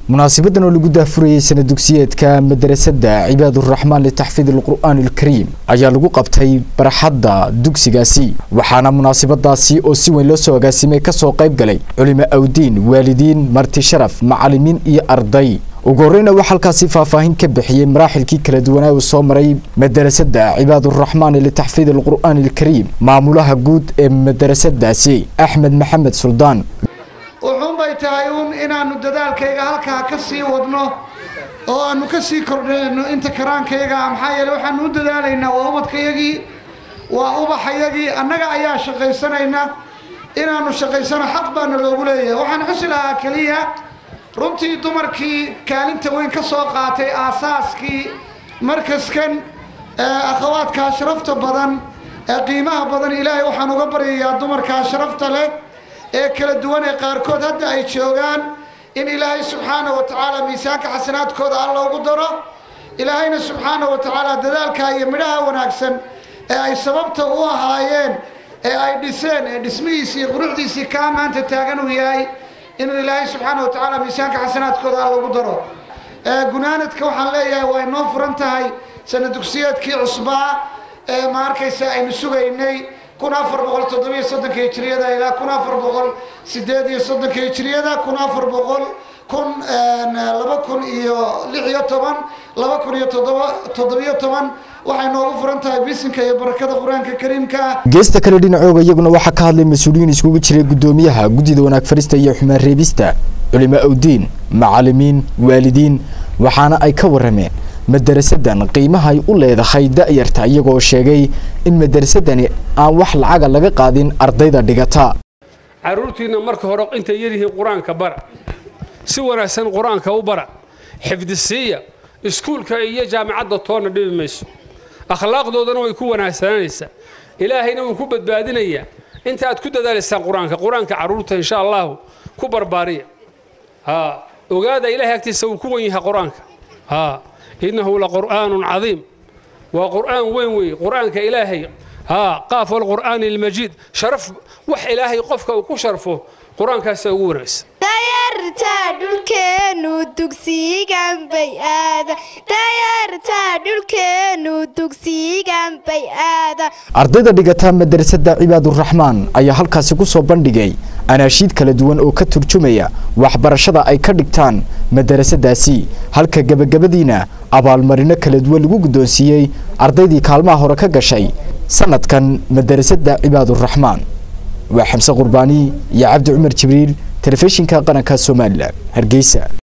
munaasabadan oo lagu daahfurayay sana dugsiyeedka madarasada cibaaduraxmaan litaxfiid alqur'aan alkariim ayaa lagu qabtay barxadda dugsigaasi waxaana munaasabadaasi oo si weyn loo soo agaasimay kasoo qayb galay culimo awdiin waalidiin marti sharaf macalimiin iyo arday ugu horreyna waxaa halkaasi faahfaahin ka bixiyey maraaxilkii kala duwanaa uu soo maray madarasada cibaaduraxmaan litaxfiid alqur'aan alkariim maamulaha guud ee madarasadaasi axmed maxamed suldaan wuxuunbay tahay uun inaannu dadaalkayga halkaa ka sii wadno oo aannu ka sii kordhinayno inta karaankayga maxaa yeele waxaannu u dadaalaynaa waa ubadkayagii waa ubaxayagii annaga ayaa shaqaysanayna inaannu shaqaysano xaq baana loogu leeyahay waxaan xusi lahaa keliya runtii dumarkii kaalinta weyn ka soo qaatay aasaaskii markaskan akhawaadkaa sharafta badan ee qiimaha badan ilaahay waxaan uga baryayaa dumarkaa sharafta leh ee kala duwan ee qaarkood hadda ay joogaan in ilaahay subxaana wa tacaala miisaanka xasanaadkooda alla ugu daro ilaahayna subxaana wa tacaala dadaalka iyo midhaha wanaagsan ee ay sababta u ahaayeen ee ay dhiseen ee dhismihiisii iyo quruxdiisii kaa maanta taagan uu yahay inuu ilaahay subxaana wa tacaala miisaanka xasanaadkooda alla ugu daro gunaanadka waxaan leeyahay waa inoo furan tahay sana dugsiyeedkii cusbaa ee ma arkaysa aynu sugaynay kun afar boqol toddobiyo soddonka hijiriyada ilaa kun afar boqol sideed iyo soddonka hijiriyada kun afar boqol kun laba kun iyo lix iyo toban laba kun iyo toddoba toddobiyo toban waxay noogu furan tahay bisinka iyo barakada qur-aanka kariimka geesta kale dhinacooga iyaguna waxaa ka hadlay mas-uuliyiin iskugu jiray guddoomiyaha guddida wanaag farista iyo xumaan reebista culimo awdiin macalimiin waalidiin waxaana ay ka warameen madarasadan qiimaha ay u leedahay da'yarta iyagoo sheegay in madarasadani aan wax lacaga laga qaadin ardayda dhigata carruurtiinna marka hore intay yaryihiin qur-aanka bara si wanaagsan qur-aanka u bara xifdisiiya iskuulka iyo jaamicadda toonna dhibi mayso akhlaaqdoodana way ku wanaagsananaysaa ilaahayna wuu ku badbaadinayaa inta aad ku dadaalaysaan qur-aanka qur-aanka carruurta insha allahu ku barbaariya ogaada ilahay agtiisa wuu ku wan yahay qur-aanka innahu laqur'aanun cadiim waa qur'aan weyn weeye qur'aanka ilaahay qaaf walqur'aani almajiid sharaf wax ilaahay qofka uu ku sharfo qur-aankaasa ugu wanaagsan dayarta dhulkeenu dugsigan bay aada dayarta dhulkeenu dugsigan bay aada ardayda dhigata madarasada cibaaduraxmaan ayaa halkaasi ku soo bandhigay anaashiid kala duwan oo ka turjumaya waxbarashada ay ka dhigtaan madarasadaasi halka gebagabadiina abaalmarino kala duwan lagu guddoonsiiyey ardaydii kaalmaha hore ka gashay sanadkan madarasada cibaaduraxmaan waa xamse qurbaani iyo cabdi cumar jibriil telefishinka qaranka somalilan hargeysa